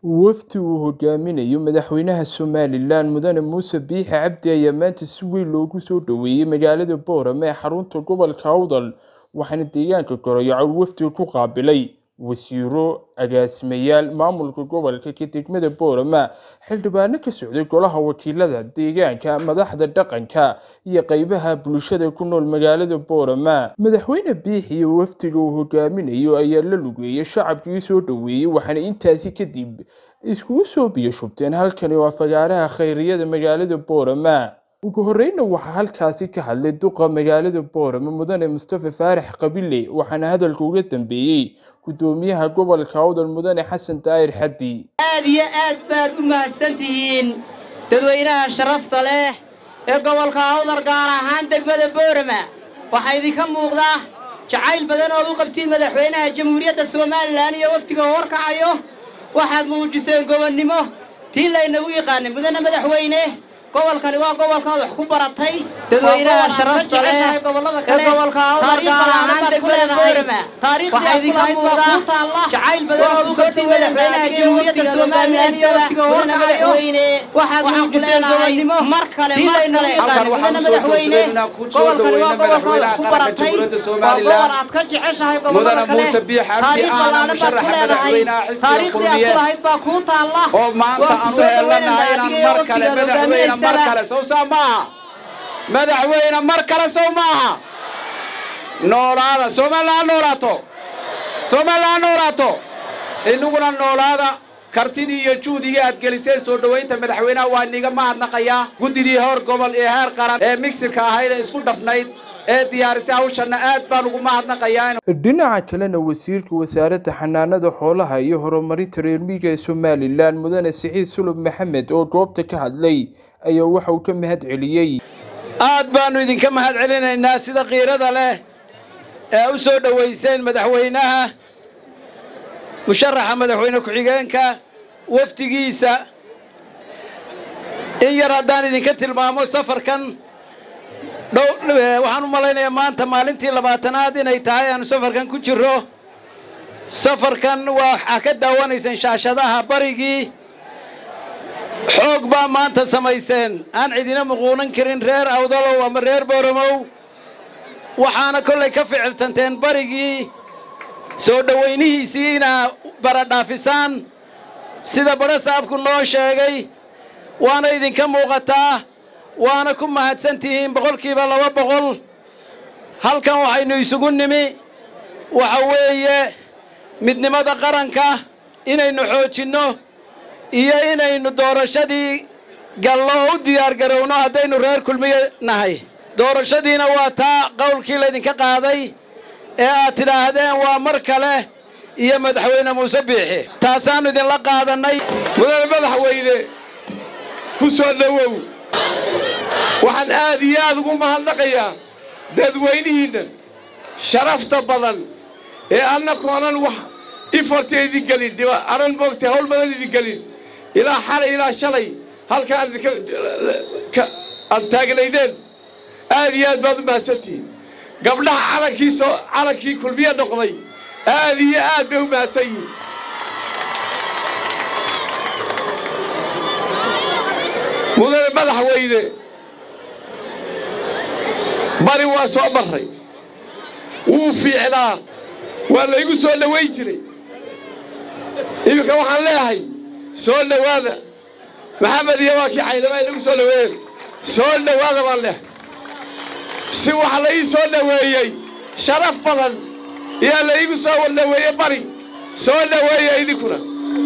wafdi uu hogaaminayo madaxweynaha somalilan mudane muuse biixi cabdi ayaa maanta si weyn loogu soo dhoweeyey magaalada boorame ee xarunta gobolka awdal waxaana deegaanka goroyacow wafdiga ku qaabilay wasiiro agaasimayaal maamulka gobolka ka degmada boorama xildhibaano ka socday golaha wakiilada deegaanka madaxda dhaqanka iyo qeybaha bulshada ku nool magaalada boorama madaxweyne biixi iyo wafdiga uu hogaaminayo ayaa la lugeeyay shacabkii soo dhoweeyey waxaana intaasi kadib iskugu soo biyo shubteen halkani waa fagaaraha khayriyada magaalada boorama ugu horeyna waxaa halkaasi ka hadlay duqa magaalada boorama mudane mustafa faarax qabile waxaana hadalka uga dambeeyey gudoomiyaha gobolka awdal mudane xasan daayir xaddi aad iyo aad baad u mahadsan tihiin dadweynaha sharafta leh ee gobolka awdal gaar ahaan degmada boorama waxaa idinka muuqda jacayl badan ood u qabtiin madaxweynaha jamhuuriyadda somalilan iyo waftiga horkacayo waxaad muujiseen gobonnimo tii laynagu yaqaanay mudane madaxweyne gobolkani waa gobolkaad wax ku baratay dadweynaha sharafta leh ee gobolka awdal gaar ahaan degmada boorama waxaa idinka muuqda jacayl badan ood u qabtiin madaxweynaha jamhuuriyadda somalilan iyo waftiga horkacayo waxaad muujiseen gobonnimo mar kale tii laynagu yaqaanay mudane madaxweyne gobolkani waa gobolkaad wax ku baratay waa gobol aad ka jeceshahay gobollada kale taariikh ballaaran baad ku leedahay taariikhdii aad ku lahayd baa kuu taalla oo maanta aan u helanahay inaan mar kale madaxweyne mar kale sow saa maaha madaxweyne mar kale sow maaha noolaada somaliland noolaato somaliland noolaato inaguna noolaada kartidii iyo juhdigii aad geliseen soo dhowaynta madaxweynaha waa niga mahadnaqayaa guddidii hor gobol iyo heer qaran ee migsirka ahayd ee isku dhafnayd ee diyaarisay hawshanna aad baan ugu mahadnaqayaa dhinaca kalena wasiirka wasaaradda xanaanada xoolaha iyo horumarinta reer miyiga ee somalilan mudane siciid sulub maxamed oo goobta ka hadlay ayaa waxa uu ka mahad celiyey aad baannu idinka mahad celinaynaa sida kiirada leh ee u soo dhowayseen madaxweynaha musharaxa madaxweyne ku-xigeenka wafdigiisa in yar haddaan idinka tilmaamo safarkan dhow waxaan u malaynayaa maanta maalintii labaatanaad inay tahay aanu safarkan ku jirro safarkan waxaa ka daawanayseen shaashadaha barigii xoog baa maanta samayseen aan cidina muquunan karin reer awdalow ama reer booromow waxaana kollay ka ficiltanteen barigii soo dhowaynihiisii inaa baradhaafisaan sida badho saabku noo sheegay waana idinka muuqataa waana ku mahadsan tihiin boqolkiiba laba boqol halkan waxaynu isugu nimi waxa weeye midnimada qaranka inaynu xoojinno iyo inaynu doorashadii gallo oo u diyaargarowno haddaynu reer kulmiye nahay doorashadiina waa taa qowlkii laydinka qaaday ee aad tidhaahdeen waa mar kale iyo madaxweyne muuse biixi taasaannu idinla qaadannay mudane madaxweyne ku soo dhowow waxaan aad iyo aad ugu mahadnaqayaa dadweynihiinna sharafta badan ee annakoonan wax iforta idin gelin aran moogtay hawl badan idin gelin ilaa xalay ilaa shalay halkaan idinka aad taagnaydeen aad iyo aad baad u mahadsantihiin gabdhaha calankii soo calankii kulmiye noqday aad iyo aad bay u mahadsan yihiin mudane madaxweyne bari waa soo marray wuu fiicnaa waa laygu soo dhowayn jiray iminka waxaan leeyahay soo dhowaada maxamed iyo waa kii caydama inagu soo dhoweeyeen soo dhowaada baan leehay si waxa la ii soo dhoweeyey sharaf badan iyaa la iigu soo dhoweeye bari soo dhoweeya idinkuna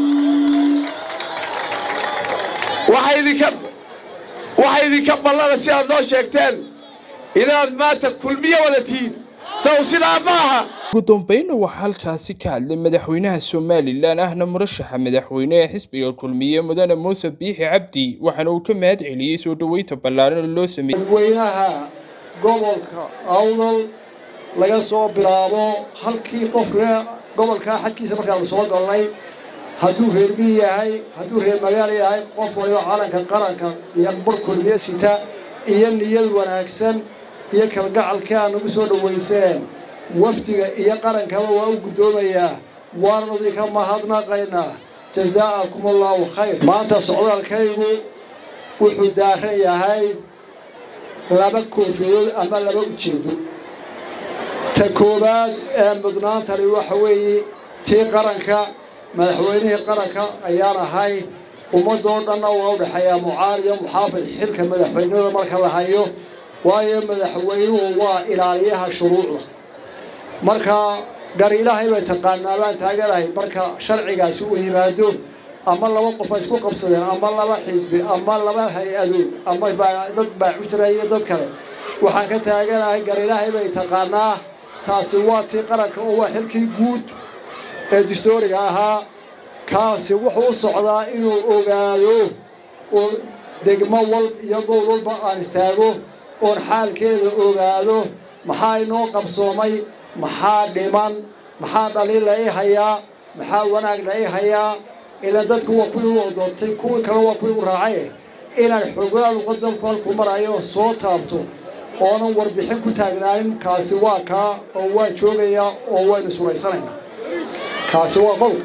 waxa idinka waxa idinka ballana si aad noo sheegteen inaad maanta kulmiye wada tihiin saw sidaa ma aha ugu dambayna waxaa halkaasi ka hadlay madaxweynaha somalilan ahna murashaxa madaxweyne ee xisbiga kulmiye mudane muuse biixi cabdi waxaana uu ka mahad celiyey soo dhoweynta ballaaran oo loo sameeyey dadweynaha gobolka awdal laga soo bilaabo halkii qofka gobolkaa xadkiisa markaanu soo galnay hadduu reer miyi yahay hadduu reer magaalo yahay qof waliba calanka qaranka iyo bar kulmiye sita iyo niyad wanaagsan iyo kalgacalka aad nagu soo dhowayseen wafdiga iyo qarankaba waa u guddoomayaa waannu idinka mahadnaqaynaa jazaakum allahu khayr maanta socdaalkaygu wuxuu daaran yahay laba koofiyood ama laba ujeedo ta koowaad ee mudnaantani waxa weeye tii qaranka madaxweynihii qaranka ayaan ahay ummadoo dhanna waa u dhexeeyaa mucaar iyo muxaafid xilka madaxweynada marka la hayo waayo madaxweynuhu waa ilaaliyaha shuruucda marka gar ilaahay bay taqaanaa baan taaganahay marka sharcigaasi uu yimaado ama laba qof ay isku qabsadeen ama laba xisbi ama laba hay-adood ama dad baaxujra iyo dad kale waxaan ka taaganahay gar ilaahay bay taqaanaa taasi waa tii qaranka oo waa xilkii guud ee distooriga ahaa kaasi wuxuu u socdaa inuu ogaado oo degmo wal iyo gobol walba aan istaago oon xaalkeeda ogaado maxaa inoo qabsoomay maxaa dhiman maxaa dhaliila i hayaa maxaa wanaagna i hayaa ila dadku waa kuwii u doortay kuwii kale waa kuwii u raacay inaan xogaal waddanku halku marayo soo taabto oonan warbixin ku taagnaanin kaasi waa kaa oo waan joogayaa oo waynu suraysanaynaa kaasi waa qodob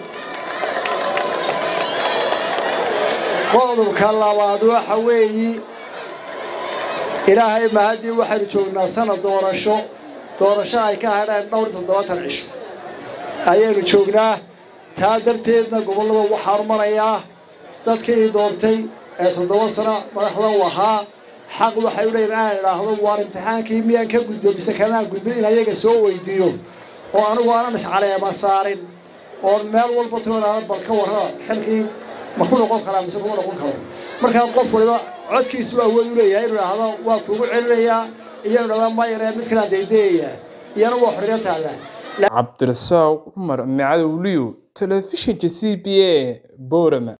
qodobka labaad waxa weeyi ilaahay mahaddii waxaynu joognaa sanad doorasho doorasho ay ka hadheen dhowr toddobaatan cisho ayaynu joognaa taa darteedna gobollada waxaan marayaa dadkii doortay ee toddoba sano madaxda u ahaa xaq waxay u leeyihin inaan idhaahdo waar imtixaankii miyaan ka gudbo mise kamaan gudbin in ayaga soo weydiiyo oo anigu aanan iscaleema saarin oon meel walba toonaana bal ka warraba xilkii ma ku noqon karaa mise kuma noqon karo markaa qof waliba codkiisu awood u leeyahay inuu idhaahdo waa kuugu celinayaa iyo inu dhahdo mayaree mid kalaan daydayayaa iyana waa xorriyo taalla cabdirasaaq cumar macadowliyo telefishinka c b a boorama